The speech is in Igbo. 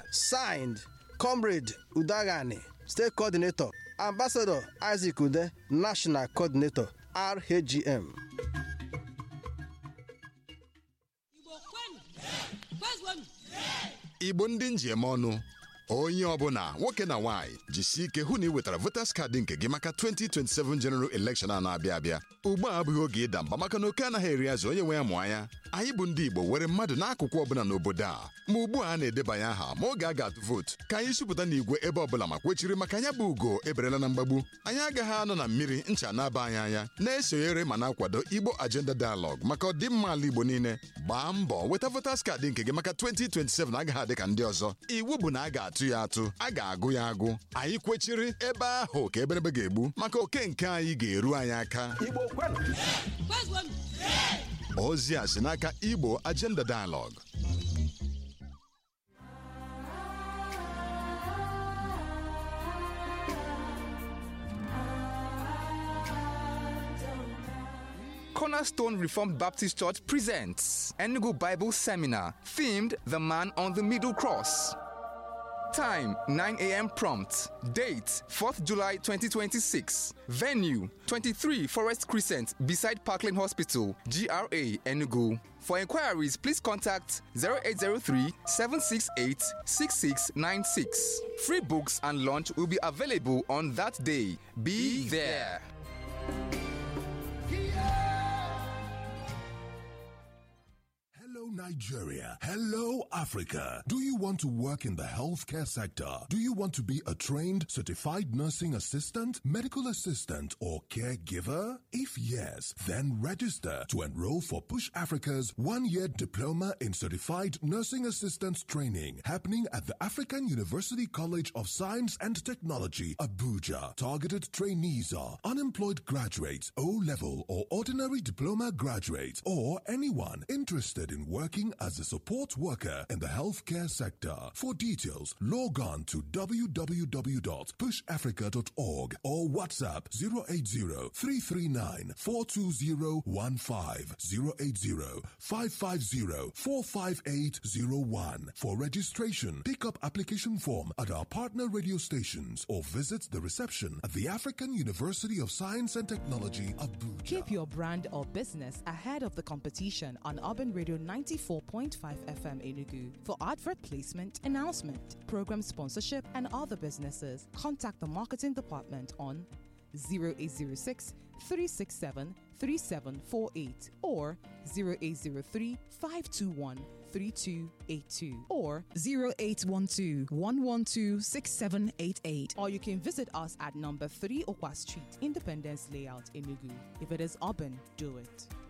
Signed, Comrade Udagani, State Coordinator, Ambassador Isaac Ude, National Coordinator, RHGM. igbo ndị njem ọnụ onye ọbụla nwoke na nwaanyị jisie ike hụ na ị wetara voters card nke gị maka 2027 general election a na-abịa abịa ugbu a abụghị oge ịda mba maka na oke anaghị eri azụ onye nwe ya mụọ anya anyị bụ ndị igbo were mmadụ n'akụkụ ọbụla n'obodo a ma ugbu a a na-edebanye aha ma oge a ga-atụ vootu ka anyị sụpụta n'igwe ebe ọbụla ma kwechiri maka anya bụ ugo eberela na mgbagbu anyị agaghị anọ na mmiri ncha na-aba anyị anya na-esonyere ma na-akwado igbo agenda dialogue maka ọdịmma ala igbo niile gbaa mbọ weta voters card nke gị maka 2027 agaghị adị ka ndị ọzọ iwu bụ na a ga-atụ ya atụ a ga-agụ ya agụ anyị kwechiri ebe ahụ ka eberebe ga-egbu maka oke nke anyị ga-eru anyị aka ozi a si n'aka igbo agenda dialogue Cornerstone Reformed Baptist Church presents Enugu Bible Seminar themed The Man on the Middle Cross. Time 9 a.m. prompt. Date 4th July 2026. Venue 23 Forest Crescent beside Parkland Hospital, GRA Enugu. For inquiries, please contact 0803 768 6696. Free books and lunch will be available on that day. Be there. Hello, Nigeria. Hello, Africa. Do you want to work in the healthcare sector? Do you want to be a trained, certified nursing assistant, medical assistant, or caregiver? If yes, then register to enroll for Push Africa's one year diploma in certified nursing assistant training happening at the African University College of Science and Technology, Abuja. Targeted trainees are unemployed graduates, O level or ordinary diploma graduates, or anyone interested in working as a support worker in the healthcare sector. For details, log on to www.pushafrica.org or WhatsApp 080-339-42015 080-550-45801. For registration, pick up application form at our partner radio stations or visit the reception at the African University of Science and Technology, Abuja. Keep your brand or business ahead of the competition on Urban Radio 94.5 FM Enugu. For advert placement, announcement, program sponsorship, and other businesses, contact the marketing department on 0806 367 3748 or 0803 521 3282 or 0812 112 6788 or you can visit us at number 3 Okwa Street, Independence Layout, Enugu. If it is urban, do it.